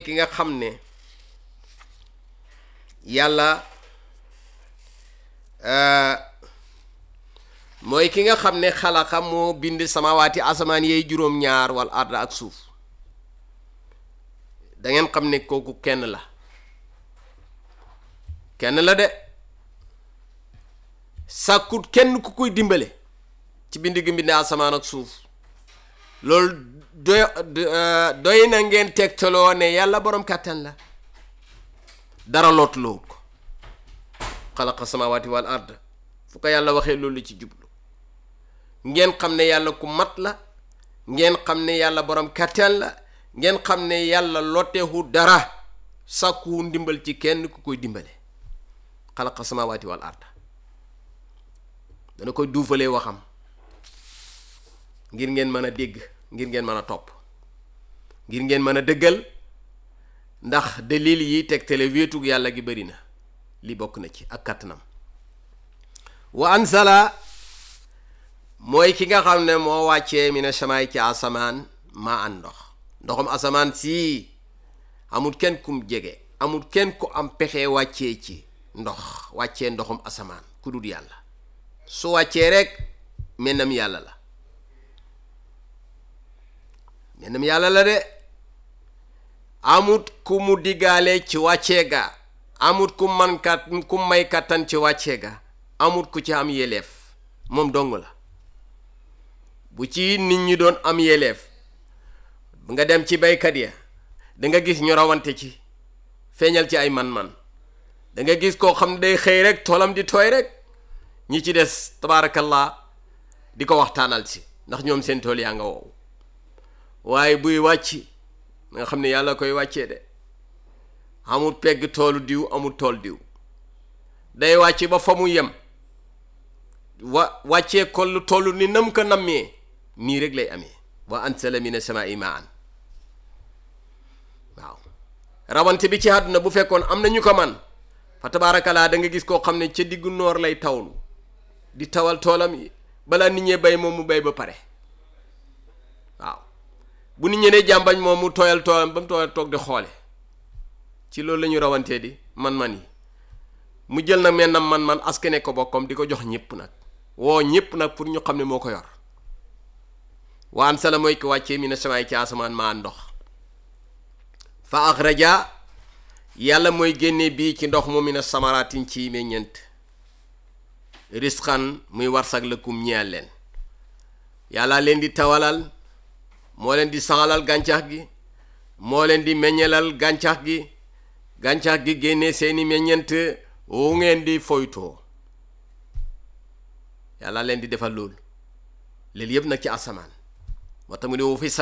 ki nga xam ne yàlla mooy ki nga xam ne xalaqa moo bind samawaati asamaan yeey juróom-ñaar wal arda ak suuf da ngeen xam ne kooku kenn la kenn la de sàkkut kenn ku koy dimbale ci bind gi mbind asamaan ak suuf loolu doy doy na ngeen tegtaloo ne yàlla boroom kàttan la dara lootuloo ko xalaqa samawaati wal ard fu ko yàlla waxee loolu ci jublu ngeen xam ne yàlla ku mat la ngeen xam ne yàlla boroom kàttan la ngeen xam ne yàlla lotteehu dara sàkkuwu ndimbal ci kenn ku koy dimbale xalaqa samawaati wal ard dana koy duufalee waxam ngir ngeen mën a dégg ngir ngeen mën a topp ngir ngeen mën a dëggal ndax dalil yi tegtale wéetug yàlla gi bari na li bokk na ci ak kàttanam wa ansala mooy ki nga xam ne moo wàccee mi ne samaay ci asamaan maa an ndox ndoxum asamaan sii amul kenn kum jege amul kenn ku am pexe wàccee ci ndox wàccee ndoxum asamaan ku dul yàlla su wàccee rek mennam yàlla la mennam yàlla la de amut ku mu diggaale ci wàccee ga amut ku man kat ku may kattan ci wàccee ga amut ku ci am yeleef moom dong la bu ci nit ñi doon am yeleef nga dem ci baykat ya da nga gis ñu rawante ci feeñal ci ay man-man da nga gis koo xam ne day xëy rek toolam di tooy rek ñi ci des tabaarakallah di ko waxtaanal si ndax ñoom seen tool yaa nga wow waaye buy wàcc nga xam ne yàlla koy wàccee de amul pegg toolu diw amul tool diw day wàcc ba fa mu yem wa wàccee ko lu toll ni nam ko nammee nii rek lay amee wa ansala mina samaa'i maan waaw rawante bi ci àdduna bu fekkoon am na ñu ko man fa tabaarakalaa da nga gis koo xam ne ca diggu noor lay tawlu di tawal toolam yi balaa nit ñee bay moom mu bay ba pare waaw bu nit ñee ne jàmbañ moom mu tooyal toolam ba mu tooyal toog di xoole ci loolu la ñu rawantee di man-man yi mu jël nag mennam man-man askane ko bokkam di ko jox ñëpp nag woo ñëpp nag pour ñu xam ne moo ko yor waan sala mooy ko wàccee mi ne samaay ci asamaan maa ndox fa axraja yàlla mooy génne bii ci ndox mu mi ne samaraatin ci meññeent risqan muy warsag lëkkum ñeel leen yàlla leen di tawalal moo leen di saxalal gàncax gi moo leen di meññelal gàncax gi gàncax gi génne seeni meññeent wu ngeen di foytoo yàlla leen di defal loolu léegi yëpp nag ci asamaan moo tax mu ne wu fi